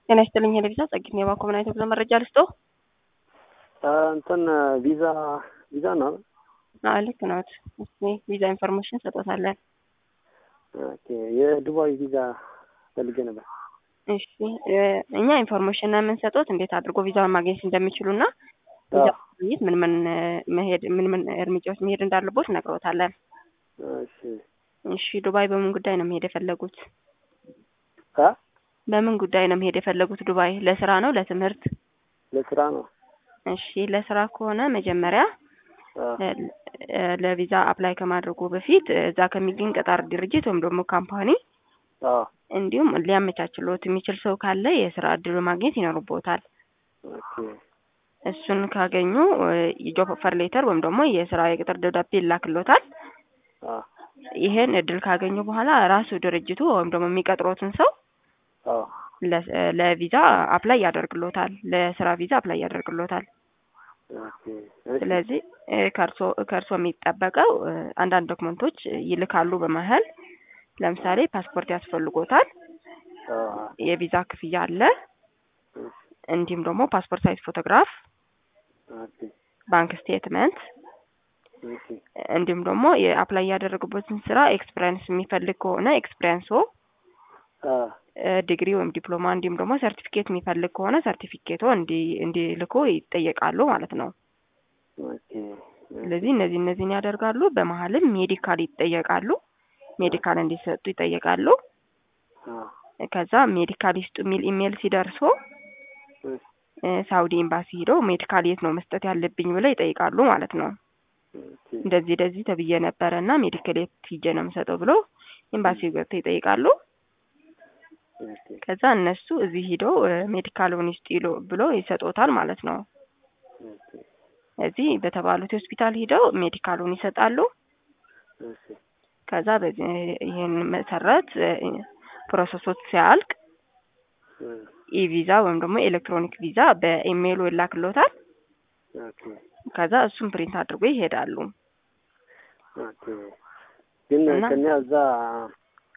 ጤና ይስጥልኝ ሄለቪዛ ጸግኝ የባኮ ምን አይነት ጉዞ መረጃ ልስጦ? እንትን ቪዛ ቪዛ ነው። አዎ ልክ ነዎት። እስኪ ቪዛ ኢንፎርሜሽን ሰጦታለን። ኦኬ የዱባይ ቪዛ ፈልጌ ነበር። እሺ እኛ ኢንፎርሜሽን ነው የምንሰጡት እንዴት አድርጎ ቪዛውን ማግኘት እንደሚችሉና ቪዛ ማግኘት ምን ምን መሄድ ምን ምን እርምጃዎች መሄድ እንዳለቦት ነግሮታለን። እሺ እሺ ዱባይ በምን ጉዳይ ነው መሄድ የፈለጉት? አ በምን ጉዳይ ነው መሄድ የፈለጉት ዱባይ? ለስራ ነው ለትምህርት? ለስራ ነው። እሺ ለስራ ከሆነ መጀመሪያ ለቪዛ አፕላይ ከማድረጉ በፊት እዛ ከሚገኝ ቀጣር ድርጅት ወይም ደግሞ ካምፓኒ አዎ እንዲሁም ሊያመቻችሎት የሚችል ሰው ካለ የስራ እድሉ ማግኘት ይኖርቦታል። ኦኬ እሱን ካገኙ የጆብ ኦፈር ሌተር ወይም ደግሞ የስራ የቅጥር ደብዳቤ ይላክሎታል። አዎ ይሄን እድል ካገኙ በኋላ ራሱ ድርጅቱ ወይም ደግሞ የሚቀጥሮትን ሰው አዎ ለቪዛ አፕላይ ያደርግሎታል። ለስራ ቪዛ አፕላይ ያደርግሎታል። ኦኬ ስለዚህ ከእርሶ ከእርሶ የሚጠበቀው አንዳንድ ዶክመንቶች ይልካሉ በመሀል ለምሳሌ ፓስፖርት ያስፈልጎታል። የቪዛ ክፍያ አለ። እንዲሁም ደግሞ ፓስፖርት ሳይዝ ፎቶግራፍ፣ ኦኬ ባንክ ስቴትመንት ኦኬ እንዲሁም ደግሞ የአፕላይ ያደረጉበትን ስራ ኤክስፒሪየንስ የሚፈልግ ከሆነ ኤክስፒሪየንሶ አ ዲግሪ ወይም ዲፕሎማ እንዲሁም ደግሞ ሰርቲፊኬት የሚፈልግ ከሆነ ሰርቲፊኬቶ እንዲ እንዲልኩ ይጠየቃሉ ማለት ነው። ኦኬ ስለዚህ እነዚህ እነዚህን ያደርጋሉ። በመሀልም ሜዲካል ይጠየቃሉ። ሜዲካል እንዲሰጡ ይጠየቃሉ። አ ከዛ ሜዲካል ይስጡ የሚል ኢሜል ሲደርሶ ሳውዲ ኤምባሲ ሄደው ሜዲካል የት ነው መስጠት ያለብኝ ብለው ይጠይቃሉ ማለት ነው። ኦኬ እንደዚህ እንደዚህ ተብዬ ነበረ እና ሜዲካል የት ሂጄ ነው የምሰጠው ብሎ ኤምባሲ ገብተው ይጠይቃሉ። ኦኬ ከዛ እነሱ እዚህ ሂደው ሜዲካሉን ይስጡ ይሉ ብሎ ይሰጦታል ማለት ነው። ኦኬ እዚህ በተባሉት ሆስፒታል ሂደው ሜዲካሉን ይሰጣሉ። እሺ ከዛ በዚህ ይህን መሰረት ፕሮሰሶች ሲያልቅ ኢቪዛ ወይም ደግሞ ኤሌክትሮኒክ ቪዛ በኢሜይሉ ይላክሎታል። ኦኬ ከዛ እሱን ፕሪንት አድርጎ ይሄዳሉ። ኦኬ ግን እና- ከኛ እዛ